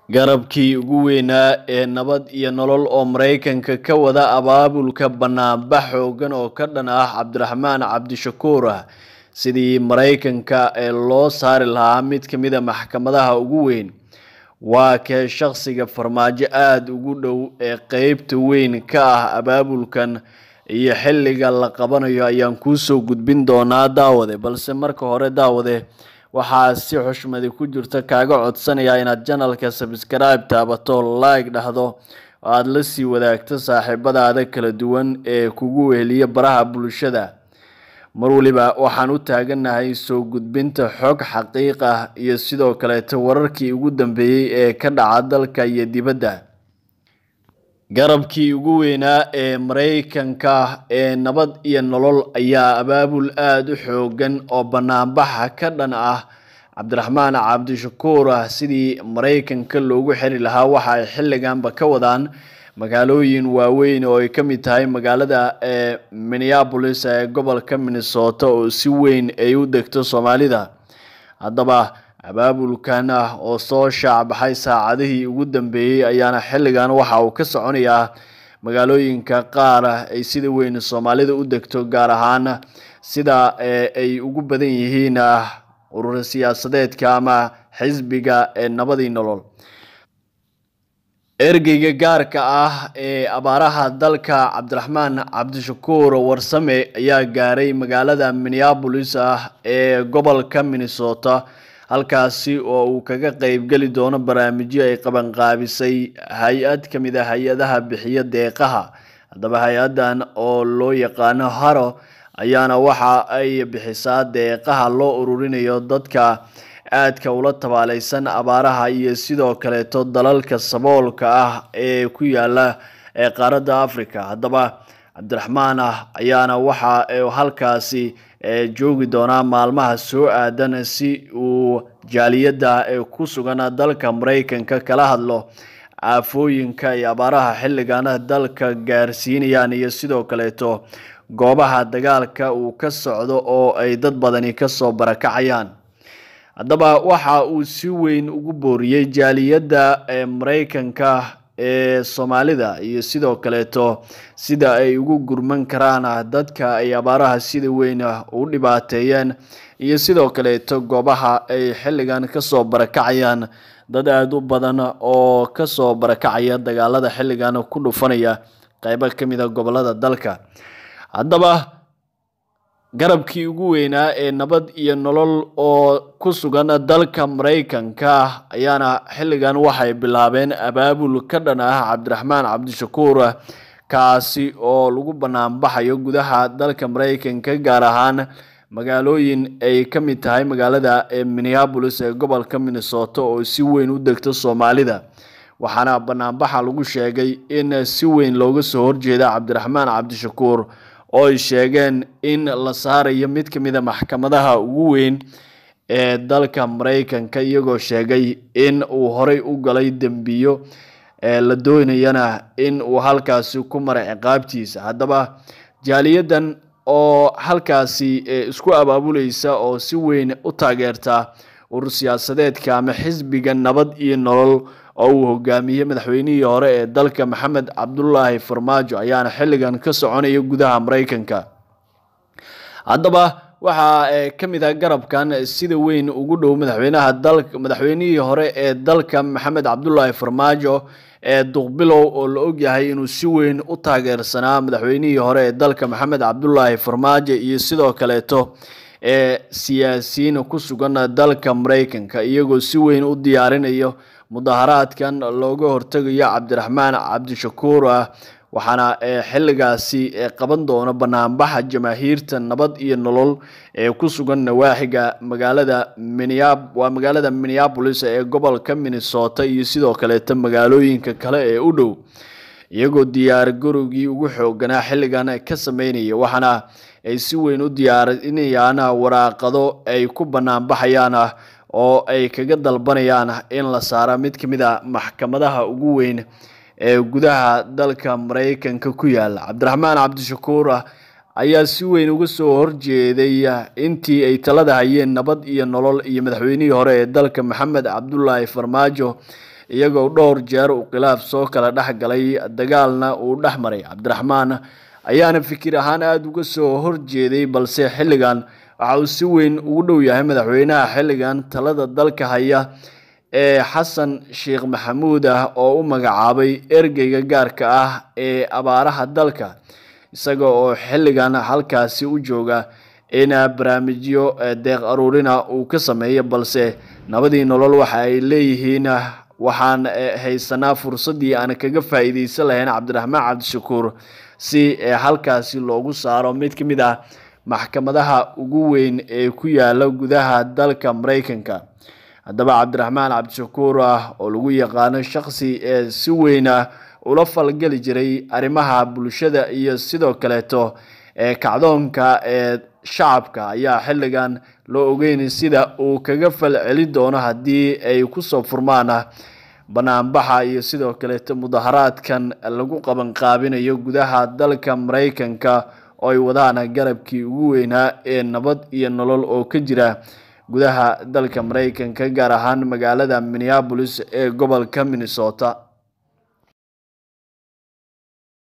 Garabkii ugu weynaa ee Nabad iyo Nolol oo Mareykanka ka wada abaabulka banaanbax xooggan oo ka dhan ah Cabdiraxmaan Cabdishakuur sidii Mareykanka ee loo saari lahaa mid ka mid ah maxkamadaha ugu weyn waa kee shaqsiga farmaajo aad ugu dhow ee qeybta weyn ka ah abaabulkan iyo xilliga la qabanayo ayaan kuusoo gudbin doonaa daawade balse marka hore daawade waxaa si xushmadi ku jirta kaaga codsanayaa inaad janalka subscribe taabato like dhahdo oo aada la sii wadaagto saaxiibadaada kala duwan ee kugu weheliya baraha bulshada mar waliba waxaan u taaganahay soo gudbinta xog xaqiiq ah iyo sidoo kaleeto wararkii ugu dambeeyey ee ka dhaca dalka iyo dibadda garabkii ugu weynaa ee mareykanka ee nabad iyo nolol ayaa abaabul aada u xoogan oo banaanbaxa ka dhan ah cabdiraxmaan cabdishakuur ah sidii mareykanka loogu xiri lahaa waxa ay xilliganba ka wadaan magaalooyin waaweyn oo ay ka mid tahay magaalada ee minneapolis ee gobolka minnesota oo si weyn ay u degto soomaalida haddaba abaabulkan ah oo soo shaacbaxay saacadihii ugu dambeeyey ayaana xilligan waxa uu ka soconayaa magaalooyinka qaar ay sida weyn soomaalida u degto gaar ahaan sida ay ugu badan yihiin urur siyaasadeedka ama xisbiga ee nabadii nolol ergeyga gaarka ah ee abaaraha dalka cabdiraxmaan cabdishakuur warsame ayaa gaaray magaalada minneapolis ah ee gobolka minnesota halkaasi oo uu kaga qeybgeli doono barnaamijyo ay qabanqaabisay hay-ad ka mid a hay-adaha bixiya deeqaha haddaba hay-addan oo loo yaqaano haro ayaana waxa ay bixisaa deeqaha loo ururinayo dadka aadka ula tabaaleysan abaaraha iyo sidoo kaleeto dalalka saboolka ah ee ku yaala ee qaaradda africa haddaba cabdiraxmaan ah ayaana waxa halkaasi joogi doonaa maalmaha soo aadan si uu jaaliyadda ee ku sugan dalka mareykanka kala hadlo aafooyinka iyo abaaraha xilligana dalka gaarsiinayaan iyo sidoo kaleeto goobaha dagaalka uu ka socdo oo ay dad badani kasoo barakacayaan haddaba waxa uu si weyn ugu booriyey jaaliyadda ee mareykanka ee soomaalida iyo sidoo kaleeto sida ay ugu gurman karaan dadka ay abaaraha sida weyn u dhibaateeyeen iyo sidoo kaleeto goobaha ay xilligan kasoo barakacayaan dad aada u badan oo kasoo barakacaya dagaalada xilligan ku dhufanaya qeybo kamid a gobolada dalka haddaba garabkii ugu weynaa ee nabad iyo nolol oo ku sugan dalka mareykanka ayaana xilligan waxay bilaabeen abaabul ka dhan ah cabdiraxmaan cabdishakuur kaasi oo lagu banaanbaxayo gudaha dalka mareykanka gaar ahaan magaalooyin ay ka mid tahay magaalada ee minneapolis ee gobolka minnesota oo si weyn u degto soomaalida waxaana banaanbaxa lagu sheegay in si weyn looga soo horjeeda cabdiraxmaan cabdishakuur oo ay sheegeen in la saarayo mid ka mid a maxkamadaha ugu weyn ee dalka mareykanka iyagoo sheegay in uu horey u galay dembiyo la doonayana in uu halkaasi ku mara ciqaabtiisa haddaba jaaliyadan oo halkaasi isku abaabuleysa oo si weyn u taageerta urur siyaasadeedka ama xisbiga nabad iyo nolol oo uu hogaamiyey madaxweynihii hore ee dalka maxamed cabdulaahi farmaajo ayaana xilligan ka soconaya gudaha mareykanka haddaba waxaa ka mid ah garabkan sida weyn ugu dhow madaxweynaha dalka madaxweynihii hore ee dalka maxamed cabdulaahi farmaajo ee duqbilow oo la ogyahay inuu si weyn u taageersanaa madaxweynihii hore ee dalka maxamed cabdulaahi farmaajo iyo sidoo kaleeto ee siyaasiyiin ku sugan dalka mareykanka iyagoo si weyn u diyaarinayo mudaharaadkan looga hortegayo cabdiraxmaan cabdishakuur ah waxaana xilligaasi qaban doono banaanbaxa jamaahiirta nabad iyo nolol ee ku sugan nawaaxiga magaalada waa magaalada minneapolis ee gobolka minnesota iyo sidoo kaleeto magaalooyinka kale ee u dhow iyagoo diyaar garowgii ugu xooganaa xilligan ka sameynaya waxaana ay si weyn u diyaarinayaan waraaqado ay ku banaanbaxayaan oo ay kaga dalbanayaan in la saaro mid ka mid a maxkamadaha ugu weyn ee gudaha dalka mareykanka ku yaala cabdiraxmaan cabdishakuur ayaa si weyn uga soo horjeeday intii ay talada hayeen nabad iyo nolol iyo madaxweynihii hore ee dalka maxamed cabdulaahi farmaajo iyagoo dhowr jeer uu khilaaf soo kala dhex galay dagaalna uu dhex maray cabdiraxmaan ayaana fikir ahaan aada uga soo horjeeday balse xilligan waxa uu si weyn ugu dhow yahay madaxweynaha xilligan talada dalka haya ee xasan sheekh maxamuud ah oo u magacaabay ergeyga gaarka ah ee abaaraha dalka isaga oo xilligan halkaasi u jooga in barnaamijyo deeq aruurina uu ka sameeyo balse nabadii nolol waxa ay leeyihiin waxaan haysanaa fursaddii aan kaga faa'iideysan lahayn cabdiraxmaan cabdishakuur si halkaasi loogu saaro mid ka mid ah maxkamadaha ugu weyn ee ku yaala gudaha dalka mareykanka haddaba cabdiraxmaan cabdishakuur ah oo lagu yaqaano shaksi ee si weyn ah ula falgeli jiray arrimaha bulshada iyo sidoo kaleeto ee kacdoonka ee shacabka ayaa xilligan loo ogeyn sida uu kaga falceli doono haddii ay kusoo furmaan banaanbaxa iyo sidoo kaleeto mudaharaadkan lagu qabanqaabinayo gudaha dalka mareykanka oo ay wadaan garabkii ugu weynaa ee nabad iyo nolol oo ka jira gudaha dalka mareykanka gaar ahaan magaalada minneabolis ee gobolka minnesota